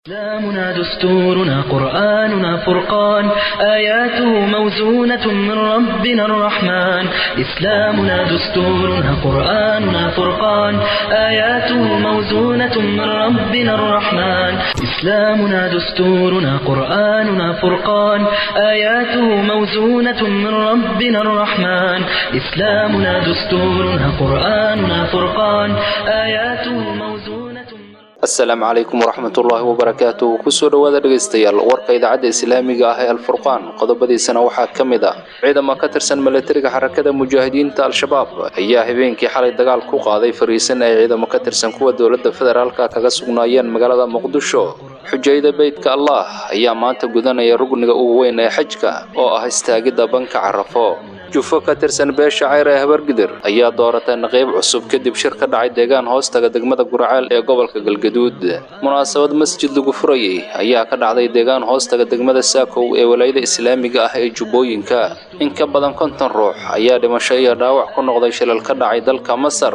إسلامنا دستورنا قرآننا فرقان آياته موزونة من ربنا الرحمن إسلامنا دستورنا قرآننا فرقان آياته موزونة من ربنا الرحمن إسلامنا دستورنا قرآننا فرقان آياته موزونة من ربنا الرحمن إسلامنا دستورنا قرآننا فرقان آياته موزونة من asalaamu calaykum waraxmatullaahi wabarakaatuh kusoo dhowaada dhegaystayaal warka idaacadda islaamiga ah ee alfurqaan qodobadiisana waxaa ka mid ah ciidamo ka tirsan milatariga xarakada mujaahidiinta al-shabaab ayaa habeenkii xalay dagaal ku qaaday fariisan ay ciidamo ka tirsan kuwa dowladda federaalka kaga sugnaayeen magaalada muqdisho xujayda beydka allah ayaa maanta gudanaya rugniga ugu weyn ee xajka oo ah istaagidda banka carafo jufo ka tirsan beesha cayr ee habargidir ayaa dooratay naqiib cusub kadib shir ka dhacay deegaan hoostaga degmada gurceel ee gobolka galgaduud munaasabad masjid lagu furayey ayaa ka dhacday deegaan hoostaga degmada saakow ee walaayada islaamiga ah ee jubbooyinka in ka badan konton ruux ayaa dhimasho iyo dhaawac ku noqday shilal ka dhacay dalka masar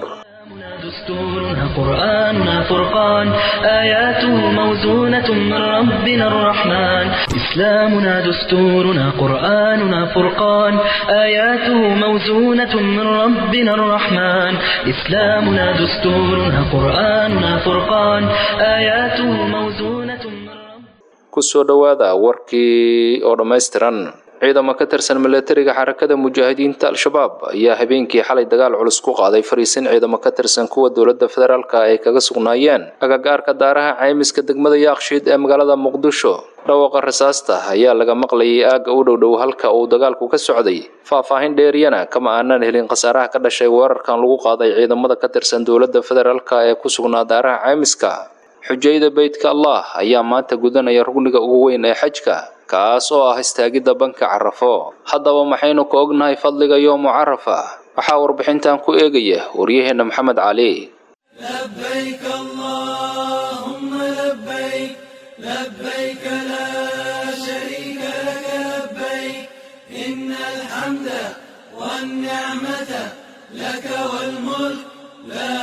دستورنا قرآننا فرقان آياته موزونة من ربنا الرحمن إسلامنا دستورنا قرآننا فرقان آياته موزونة من ربنا الرحمن إسلامنا دستورنا قرآننا فرقان آياته موزونة من ربنا kusoo dhowaada warkii oo dhammaystiran ciidamo ka tirsan milatariga xarakada mujaahidiinta al-shabaab ayaa habeenkii xalay dagaal culus ku qaaday fariisin ciidamo ka tirsan kuwa dowladda federaalka ay kaga sugnaayeen agagaarka daaraha caymiska degmada yaakshiid ee magaalada muqdisho dhawaqa rasaasta ayaa laga maqlayay aagga u dhowdhow halka uu dagaalku ka socday faahfaahin dheeriyana kama aanan helin khasaaraha ka dhashay weerarkan lagu qaaday ciidamada ka tirsan dowladda federaalka ee ku sugnaa daaraha caymiska xujayda beydka allah ayaa maanta gudanaya rugniga ugu weyn ee xajka kaas oo ah istaagidda banka carafo haddaba maxaynu ka ognahay fadliga yoomu carafa waxaa warbixintan ku eegaya waryaheenna maxamed cali لبيك اللهم لبيك لبيك لا شريك لك لبيك إن الحمد والنعمة لك والملك لا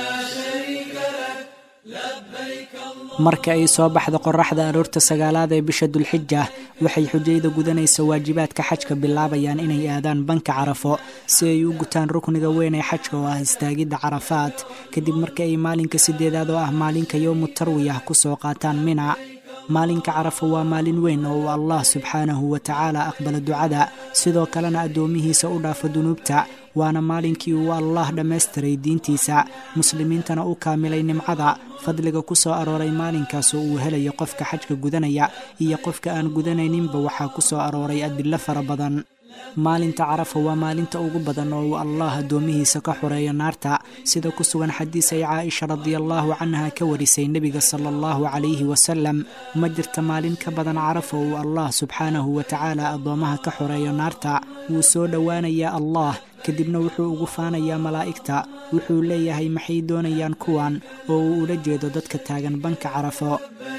شريك لك لبيك اللهم marka ay soo baxda qoraxda aroorta sagaalaad ee bisha dulxija waxay xujayda gudanaysa waajibaadka xajka bilaabayaan inay aadaan banka carafo si ay u gutaan rukniga weyn ee xajka oo ah istaagidda carafaad kadib marka ay maalinka sideedaad oo ah maalinka yowmu tarwiyah kusoo qaataan mina maalinka carafo waa maalin weyn oo uu allah subxaanahu wa tacaala aqbala ducada sidoo kalena addoomihiisa u dhaafo dunuubta waana maalinkii uu allah dhammaystiray diintiisa muslimiintana u kaamilay nimcada fadliga ku soo arooray maalinkaas oo uu helayo qofka xajka gudanaya iyo qofka aan gudanayninba waxaa ku soo arooray adillo fara badan maalinta carafa waa maalinta ugu badan oo uu allah addoomihiisa ka xoreeyo naarta sida ku sugan xadiis ay caaisha radiallaahu canha ka warisay nebiga sala allahu calayhi wasalam ma jirta maalin ka badan carafa uu allah subxaanahu wa tacaala addoomaha ka xoreeyo naarta wuu soo dhowaanayaa allah kadibna wuxuu ugu faanayaa malaa'igta wuxuu leeyahay maxay doonayaan kuwan oo uu ula jeedo dadka taagan banka carafo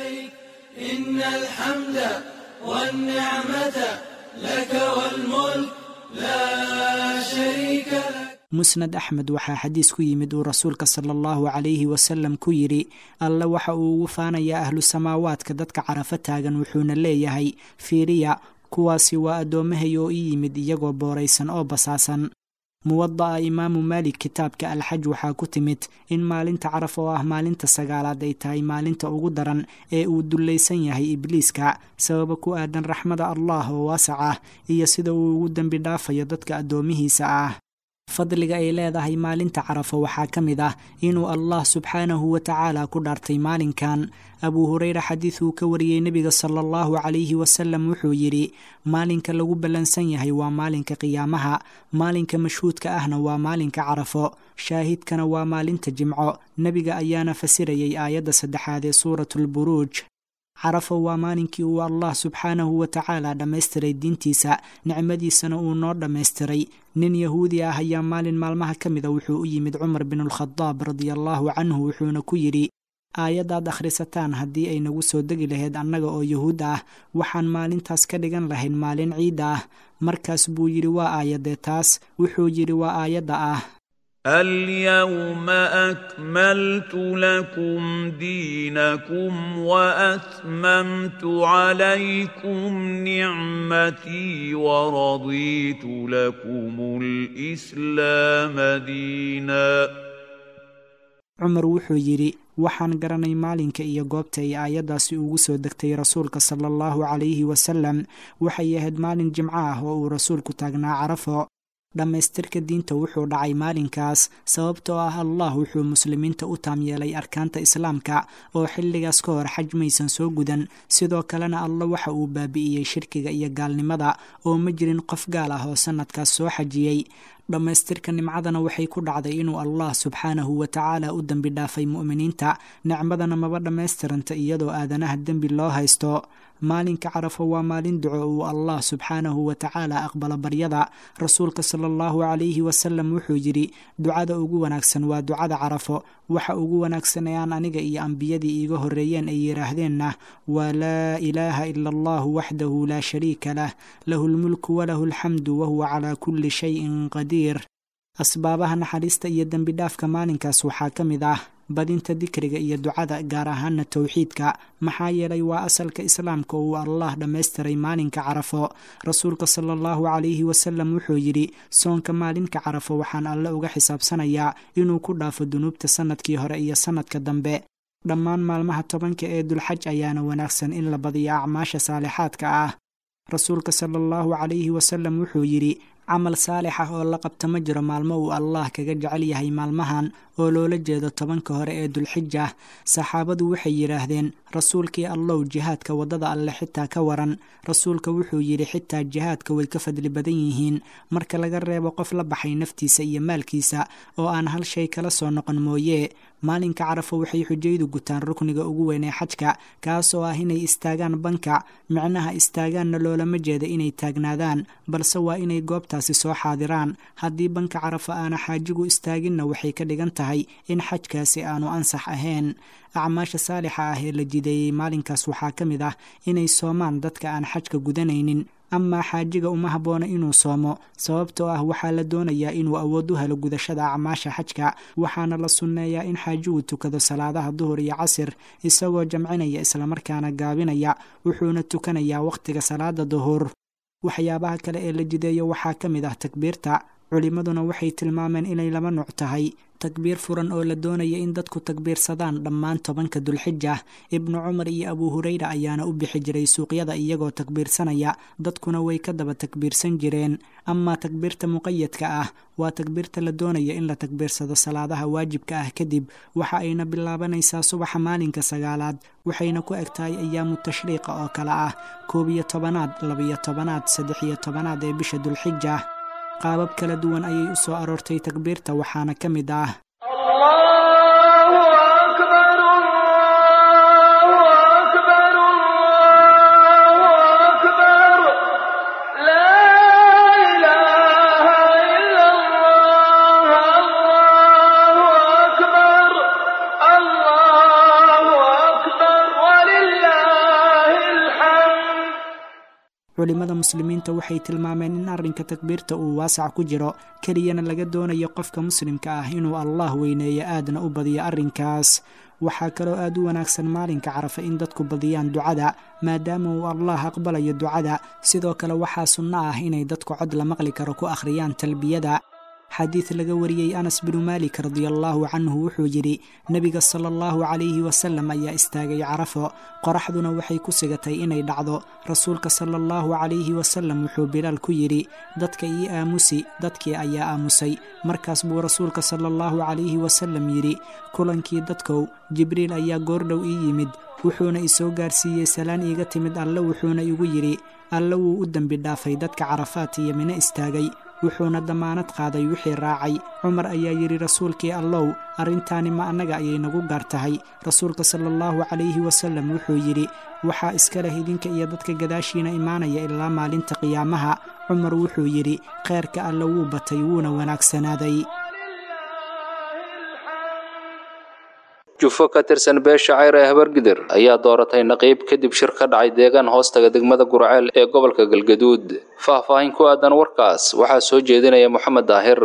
إن الحمد والنعمة لك والملك لا شريك لك musnad axmed waxaa xadiis ku yimid uu rasuulka sala allahu calayhi wasalam ku yidhi alle waxa uu ugu faanayaa ahlu samaawaadka dadka carafo taagan wuxuuna leeyahay fiiriya kuwaasi waa addoommahay oo ii yimid iyagoo booraysan oo basaasan muwada'a imaamu maalik kitaabka alxaj waxaa ku timid in maalinta caraf oo ah maalinta sagaalaad ay tahay maalinta ugu daran ee uu dullaysan yahay ibliiska sababa ku aadan raxmada allah oo waasac ah iyo sida uu ugu dembi dhaafayo dadka addoomihiisa ah fadliga ay leedahay maalinta carafo waxaa ka mid ah inuu allah subxaanahu wa tacaala ku dhaartay maalinkan abuu hureyra xadiid uu ka wariyey nebiga sala allahu calayhi wasalam wuxuu yidhi maalinka lagu ballansan yahay waa maalinka qiyaamaha maalinka mashhuudka ahna waa maalinka carafo shaahidkana waa maalinta jimco nebiga ayaana fasirayay aayadda saddexaad ee suuratulburuuj carafo waa maalinkii uu allah subxaanahu wa tacaala dhammaystiray diintiisa nicmadiisana uu noo dhammaystiray nin yahuudi ah ayaa maalin maalmaha ka mida wuxuu u yimid cumar binulkhadaab radiallaahu canhu wuxuuna ku yidhi aayaddaad akhrisataan haddii ay nagu soo degi lahayd annaga oo yuhuud ah waxaan maalintaas ka dhigan lahayn maalin ciid ah markaas buu yidhi waa aayadee taas wuxuu yidhi waa aayadda ah اليوم اكملت لكم دينكم واتممت عليكم نعمتي ورضيت لكم الاسلام دينا cumar wuxuu yidhi waxaan garanay maalinka iyo goobta ay aayaddaasi ugu soo degtay rasuulka sala allahu calayhi wasalam waxay ahayd maalin jimco ah oo uu rasuulku taagnaa carafo dhammaystirka diinta wuxuu dhacay maalinkaas sababtoo ah allah wuxuu muslimiinta u taam yeelay arkaanta islaamka oo xilligaas ka hor xaj maysan soo gudan sidoo kalena alla waxa uu baabi'iyey shirkiga iyo gaalnimada oo ma jirin qof gaal ah oo sannadkaas soo xajiyey dhammaystirka nimcadana waxay ku dhacday inuu allah subxaanahu wa tacaala u dembi dhaafay mu'miniinta nicmadana maba dhammaystiranta iyadoo aadanaha dembi loo haysto maalinka carafo waa maalin duco uu allah subxaanahu wa tacaala aqbalo baryada rasuulka sala allahu calayhi wasalam wuxuu yidhi ducada ugu wanaagsan waa ducada carafo waxa ugu wanaagsan ee aan aniga iyo ambiyadii iiga horreeyeen ay yidhaahdeenna waa laa ilaaha ila allahu waxdahu laa shariika lah lahu lmulku walahu alxamdu wahuwa calaa kulli shayin qadiir asbaabaha naxariista iyo dembi dhaafka maalinkaas waxaa ka mid ah badinta dikriga iyo ducada gaar ahaana towxiidka maxaa yeelay waa asalka islaamka uu allah dhammaystiray maalinka carafo rasuulka sala allahu calayhi wasalam wuxuu yidhi soonka maalinka carafo waxaan alle uga xisaabsanayaa inuu ku dhaafo dunuubta sannadkii hore iyo sannadka dambe dhammaan maalmaha tobanka ee dulxaj ayaana wanaagsan in la badiyo acmaasha saalixaadka ah rasuulka sala allahu calayhi wasalam wuxuu yidhi camal saalix ah oo la qabta ma jiro maalmo uu allah kaga jecel yahay maalmahan oo loola jeedo tobanka hore ee dulxija saxaabadu waxay yidhaahdeen rasuulkii allow jihaadka waddada alle xitaa ka waran rasuulka wuxuu yidhi xitaa jihaadka way ka fadli badan yihiin marka laga reebo qof la baxay naftiisa iyo maalkiisa oo aan hal shay kala soo noqon mooye maalinka carafo waxay xujaydu gutaan rukniga ugu weyn ee xajka kaas oo ah inay istaagaan banka micnaha istaagaanna loolama jeeda inay taagnaadaan balse waa inay goobtaasi soo xaadiraan haddii banka carafo aana xaajigu istaaginna waxay ka dhigan tahay in xajkaasi aanu ansax ahayn acmaasha saalixa ah ee la jideeyey maalinkaas waxaa ka mid ah inay soomaan dadka aan xajka gudanaynin amaa xaajiga uma habboona inuu soomo sababtoo ah waxaa la doonayaa inuu awood u helo gudashada acmaasha xajka waxaana la sunneeyaa in xaajigu tukado salaadaha duhur iyo casir isagoo jamcinaya islamarkaana gaabinaya wuxuuna tukanayaa wakhtiga salaada duhur waxyaabaha kale ee la jideeyo waxaa ka mid ah takbiirta culimmaduna waxay tilmaameen inay laba nuuc tahay takbiir furan oo la doonaya in dadku takbiirsadaan dhammaan tobanka dulxija ibnu cumar iyo abuu hureyra ayaana u bixi jiray suuqyada iyagoo takbiirsanaya dadkuna way ka daba takbiirsan jireen amaa takbiirta muqayadka ah waa takbiirta la doonaya in la takbiirsado salaadaha waajibka ah kadib waxa ayna bilaabanaysaa subaxa maalinka sagaalaad waxayna ku eg tahay ayaamu tashriiqa oo kale ah koob iyo tobanaad labiyo tobanaad saddex iyo tobanaad ee bisha dulxija qaabab kala duwan ayay u soo aroortay takbiirta waxaana ka mid ah culimada muslimiinta waxay tilmaameen in arrinka takbiirta uu waasac ku jiro keliyana laga doonayo qofka muslimka ah inuu allah weyneeyo aadna u badiyo arrinkaas waxaa kaloo aad u wanaagsan maalinka carafa in dadku badiyaan ducada maadaama uu allah aqbalayo ducada sidoo kale waxaa sunno ah inay dadku cod la maqli karo ku akhriyaan talbiyada xadiid laga wariyey anas binu maalik radiallaahu canhu wuxuu yidhi nebiga sala allahu calayhi wasalam ayaa istaagay carafo qoraxduna waxay ku sigatay inay dhacdo rasuulka sala allahu calayhi wasalam wuxuu bilaal ku yidhi dadka ii aamusi dadkii ayaa aamusay markaas buu rasuulka sala allahu calayhi wasalam yidhi kulankii dadkow jibriil ayaa goordhow ii yimid wuxuuna isoo gaarsiiyey salaan iiga timid alle wuxuuna igu yidhi alle wuu u dembi dhaafay dadka carafaat iyo mino istaagay wuxuuna dammaanad qaaday wixii raacay cumar ayaa yidhi rasuulkii allow arrintaani ma annaga ayay nagu gaar tahay rasuulka sala allahu calayhi wasalam wuxuu yidhi waxaa iska leh idinka iyo dadka gadaashiina imaanaya ilaa maalinta qiyaamaha cumar wuxuu yidhi kheyrka alle wuu batay wuuna wanaagsanaaday jufo ka tirsan beesha cayr ee habargidir ayaa dooratay naqiib kadib shir ka dhacay deegaan hoostaga degmada gurceel ee gobolka galgaduud faahfaahin ku aadan warkaas waxaa soo jeedinaya moxamed daahir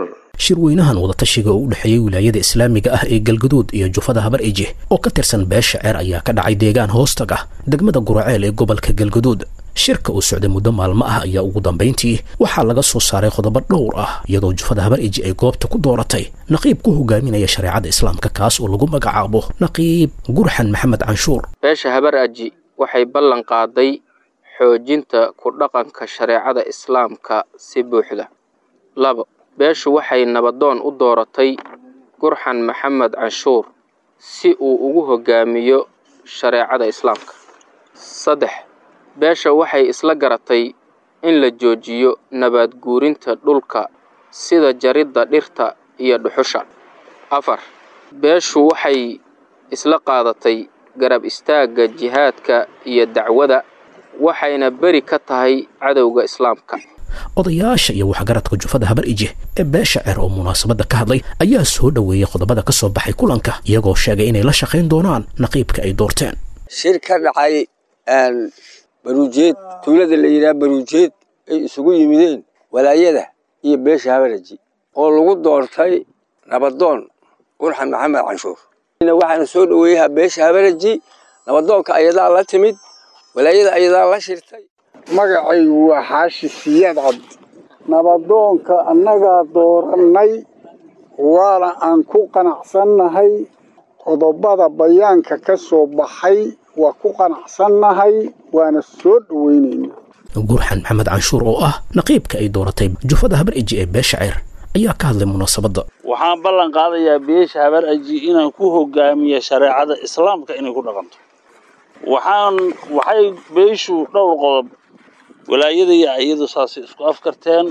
shirweynahan wadatashiga oo u dhexeeyey wilaayada islaamiga ah ee galgaduud iyo jufada habar eje oo ka tirsan beesha ceer ayaa ka dhacay deegaan hoostag ah degmada guraceel ee gobolka galgaduud shirka uu socday muddo maalmo ah ayaa ugu dambayntii waxaa laga soo saaray qodobo dhowr ah iyadoo jufada habar eji ay goobta ku dooratay naqiib ku hogaaminaya shareecada islaamka kaas oo lagu magacaabo naqiib gurxan maxamed canshuur beesha habar aji waxay ballan qaaday xoojinta ku dhaqanka shareecada islaamka si buuxda labo beeshu waxay nabadoon u dooratay gurxan maxamed canshuur si uu ugu hogaamiyo shareecada islaamka saddex beesha waxay isla garatay in la joojiyo nabaad guurinta dhulka sida jaridda dhirta iyo dhuxusha afar beeshu waxay isla qaadatay garab istaagga jihaadka iyo dacwada waxayna beri ka tahay cadowga islaamka odayaasha iyo waxgaradka jufada habar ije ee beesha ceer oo munaasabadda ka hadlay ayaa soo dhoweeyey qodobada ka soo baxay kulanka iyagoo sheegay inay la shaqayn doonaan naqiibka ay doorteen shir ka dhacay baruujeed tuulada la yidhaha baruujeed ay isugu yimideen walaayada iyo beesha habaraji oo lagu doortay nabadoon qurxan maxamed canshuur waxaana soo dhoweeyaha beesha habaraji nabadoonka ayadaa la timid walaayada ayadaa la shirtay magacaygu waa xaashi siyaad cabdi nabadoonka annagaa doorannay waana aan ku qanacsannahay qodobada bayaanka ka soo baxay waa ku qanacsannahay waana soo dhoweynaynaa gurxan maxamed canshuur oo ah naqiibka ay dooratay jufada habar eji ee beesha ceer ayaa ka hadlay munaasabadda waxaan ballan qaadayaa beesha habar aji inaan ku hogaamiya shareecada islaamka inay ku dhaqanto waxaan waxay beeshu dhowr qodob walaayada iyo iyadu saasay isku afkarteen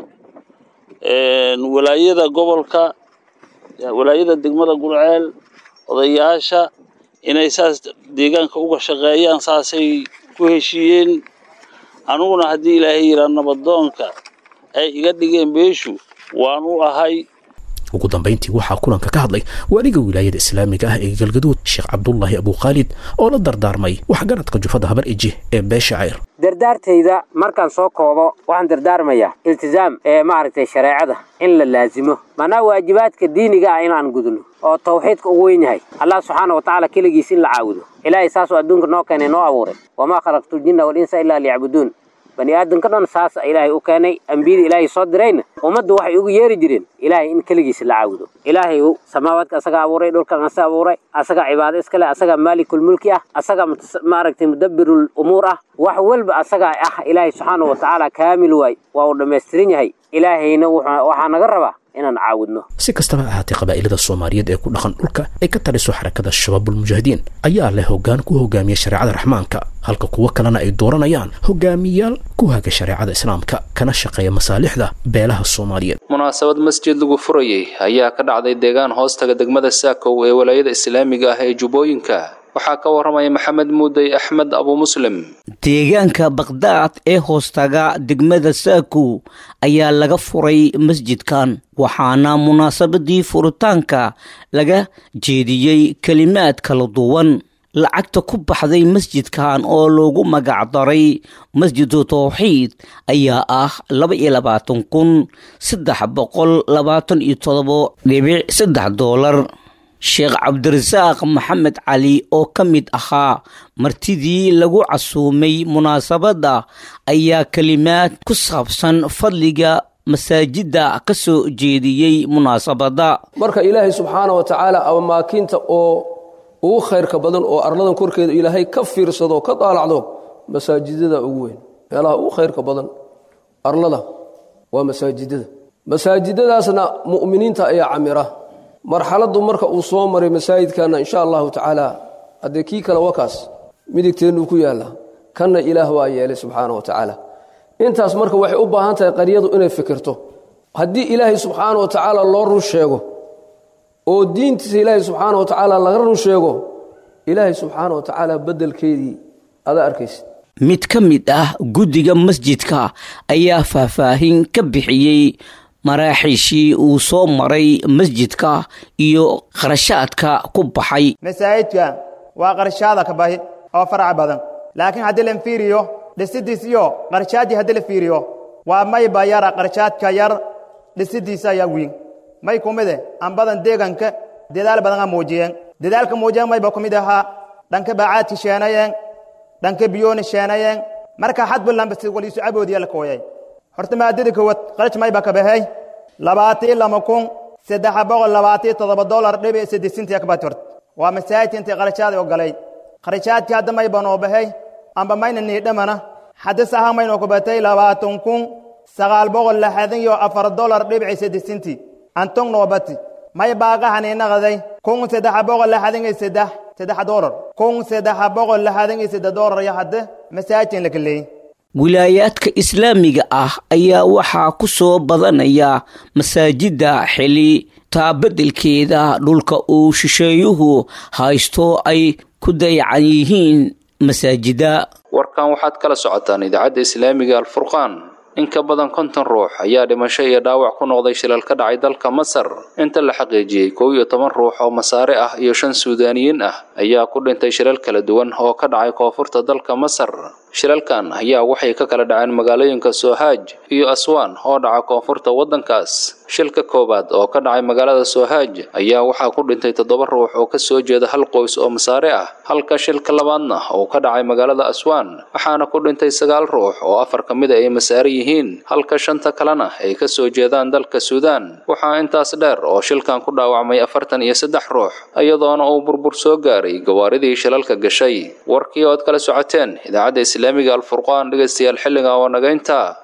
walaayada gobolka walaayada degmada gurceel odayaasha inay saas deegaanka uga shaqeeyaan saasay ku heshiiyeen aniguna haddii ilaahay yiraa nabadoonka ay iga dhigeen beeshu waan u ahay ugu dambayntii waxaa kulanka ka hadlay waaliga wilaayada islaamiga ah ee galgaduud sheekh cabdullaahi abukhaalid oo la dardaarmay waxgaradka jufada habar eji ee beesha ceyr dardaartayda markaan soo koobo waxaan dardaarmayaa iltizaam ee maaragtay shareecada in la laazimo maanaa waajibaadka diiniga ah inaan gudno oo tawxiidka ugu weyn yahay allah subxaana wa tacaala keligiis in la caabudo ilaahay saasoo adduunka noo keenay noo abuuray wamaa khalaqtu ljinna walinsa ilaa liyacbuduun bani aadamka dhan saas ilaahay u keenay ambiyada ilaahay soo dirayna ummaddu waxay ugu yeeri jireen ilaahay in keligiisa la caabudo ilaahay samaawaadka asagaa abuuray dhulkan asa abuuray asagaa cibaado iskale asagaa maalikulmulki ah asagaa maaragtay mudabbirul umuur ah wax walba asagaa ah ilaahay subxaana wa tacaala kaamil waay waa uu dhammaystiran yahay ilaahayna waxaa naga rabaa inaan caawudno si kastaba ahaatee qabaa'ilada soomaaliyeed ee ku dhaqan dhulka ay ka taliso xarakada shabaabulmujaahidiin ayaa leh hoggaan ku hogaamiya shareecada raxmaanka halka kuwo kalena ay dooranayaan hogaamiyaal ku haga shareecada islaamka kana shaqeeya masaalixda beelaha soomaaliyeed munaasabad masjid lagu furayey ayaa ka dhacday deegaan hoostaga degmada saakow ee walaayada islaamiga ah ee jubbooyinka waxaa ka warramaya maxamed muudey axmed abu muslim deegaanka bakdaad ee hoostaga degmada saakow ayaa laga furay masjidkan waxaana munaasabadii furitaanka laga jeediyey kelimaad kala duwan lacagta ku baxday masjidkan oo loogu magacdaray masjidu tawxiid ayaa ah laba iyo labaatan kun saddex boqol labaatan iyo todobo dhibic saddex doolar sheekh cabdirasaaq maxamed cali oo ka mid ahaa martidii lagu casuumay munaasabadda ayaa kelimaad ku saabsan fadliga masaajidda ka soo jeediyey munaasabadda marka ilaahay subxaana wa tacaala amamaakinta oo ugu khayrka badan oo arladan korkeeda ilaahay ka fiirsado ka daalacdo masaajidada ugu weyn meelaha ugu khayrka badan arlada waa masaajidada masaajidadaasna mu'miniinta ayaa camira marxaladdu marka uu soo maray masaajidkana insha allahu tacaala haddee kii kale wakaas midigteennuu ku yaalla kanna ilaah waa yeelay subxaana wa tacaala intaas marka waxay u baahan tahay qaryadu inay fikirto haddii ilaahay subxaana wa tacaala loo run sheego oo diintiisa ilaahay subxaana wa tacaala laga run sheego ilaahay subxaana wa tacaala beddelkeedii ada arkaysid mid ka mid ah guddiga masjidka ayaa faahfaahin ka bixiyey maraaxiishii uu soo maray masjidka iyo qarashaadka ku baxay masaajidka waa qarshaada ka bahi oo farac badan laakiin haddii la fiiriyo dhisidiis iyo qarshaaddii haddii la fiiriyo waa mayba yara qarshaadka yar dhisidiisa ayaa weyn may ku mide an badan deeganka dadaal badan a muujiyeen dadaalka muujiyeen mayba ku mid ahaa dhanka baacaadki sheenayeen dhanka biyooni sheenayeen marka xadbu lambasi waliisu caboodiya la kooyay horta maadada kowad qaraj mayba ka baxay labaatii lama kun saddex boqol labaatii toddoba dolar dhibic saddesintii akbat hort waa masaajidka intay qarashaada ogolay qarashaadkii hadda mayba noo baxay amba mayna niidhamana hadda saha maynoo ku batay labaatan kun sagaal boqol lixdan iyo afar dolar dhibic saddesintii antong noo bati may baaqahaniinaqaday kun saddex boqol lixdan iyo saddex saddex dolar kun saddex boqol lixdan iyo saddex dolar iyo hadda masaajidkan la kaleeyey wilaayaadka islaamiga ah ayaa waxaa ku soo badanaya masaajidda xili taabedelkeeda dhulka uu shisheeyuhu haysto ay ku dayacan yihiin masaajida warkan waxaad kala socotaan idaacadda islaamiga alfurqaan in ka badan konton ruux ayaa dhimasho iyo dhaawac ku noqday shilal ka dhacay dalka masar inta la xaqiijiyey kow iyo toban ruux oo masaare ah iyo shan suudaaniyiin ah ayaa ku dhintay shilal kala duwan oo ka dhacay koonfurta dalka masar shilalkan ayaa waxay ka kala dhaceen magaalooyinka sohaaj iyo aswaan oo dhaca koonfurta waddankaas shilka koowaad oo ka dhacay magaalada sohaaj ayaa waxaa ku dhintay toddoba ruux oo kasoo jeeda hal qoys oo masaare ah halka shilka labaadna uu ka dhacay magaalada aswaan waxaana ku dhintay sagaal ruux oo afar ka mida ay masaare yihiin halka shanta kalena ay kasoo jeedaan dalka suudaan waxaa intaas dheer oo shilkan ku dhaawacmay afartan iyo saddex ruux iyadoona uu burbur soo gaaray gawaaridii shilalka gashay warkii ood kala socoteen idaacadda islaamiga alfurqaan dhegaystayaal xilliga oo nagaynta